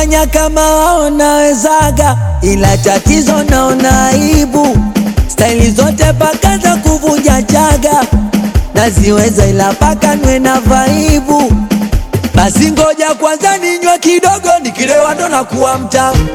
kufanya kama wao nawezaga, ila tatizo naona aibu. Staili zote paka za kuvunja chaga naziweza, ila paka nwe na vaibu. Basi ngoja kwanza ninywe kidogo, nikilewa ndo nakuwa mtamu.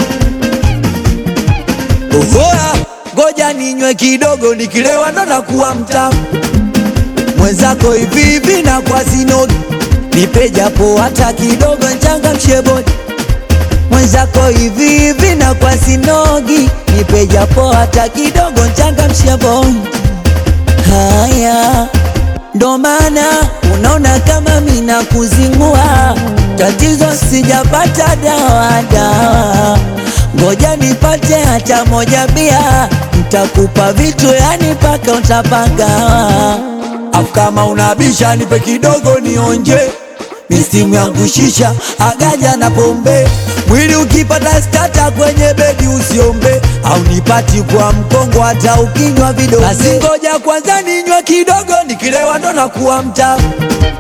Ohoa, ngoja ninywe kidogo, nikilewa ndo nakuwa mtamu. Mwenzako hivi hivi na kwa sinogi, nipe japo hata kidogo, nchangamshe bodi. Mwenzako hivi hivi na kwa sinogi, nipe japo hata kidogo, nchangamshe bodi. Haya ndo maana unaona kama mina kuzingua, tatizo sijapata dawa dawa, ngoja nipate hata moja bia, ntakupa vitu yani paka utapagawa. Afu kama unabisha nipe kidogo nionje, mistimu yangu shisha agaja na pombe, mwili ukipata stata kwenye bedi usiombe, au nipati kwa mkongo hata ukinywa vidogo. Basi ngoja kwanza ninywe kidogo, nikilewa ndo nakuwa mtamu.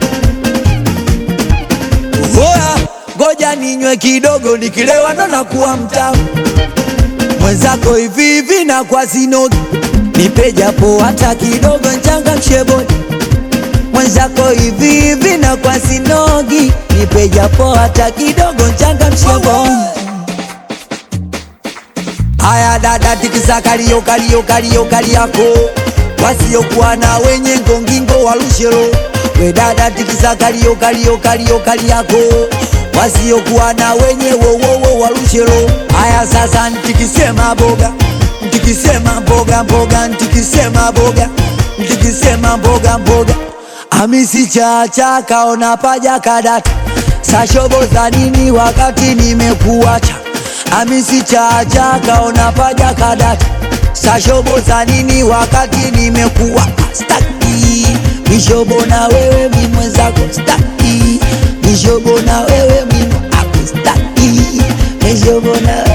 Oya, ngoja ninywe kidogo, nikilewa ndo nakuwa mtamu. Mwenzako hivi hivi na kwa sinogi, nipe japo hata kidogo, nchangamshe bodi mwenzako hivi hivi na kwa sinogi, nipe japo hata kidogo, nchangamshe bodi. Haya dada, tikisa kalio kalio kalio kali yako, wasiokuwa na wenye ngongingo walushelo. We dada, tikisa kalio kalio kalio kali yako, wasiokuwa na wenye wowowo walushelo. Haya sasa, ntikisema boga, ntikisema mboga mboga, ntikisema boga, ntikisema mboga mboga, amisi chacha kaona paja kadata, sashobo za nini wakati nimekuacha Amisi chacha kaona paja kadata, sashobo za nini wakati nimekuwa staki mishobo na wewe mi mwenzako staki mishobo na wewe mi ako staki mishobo na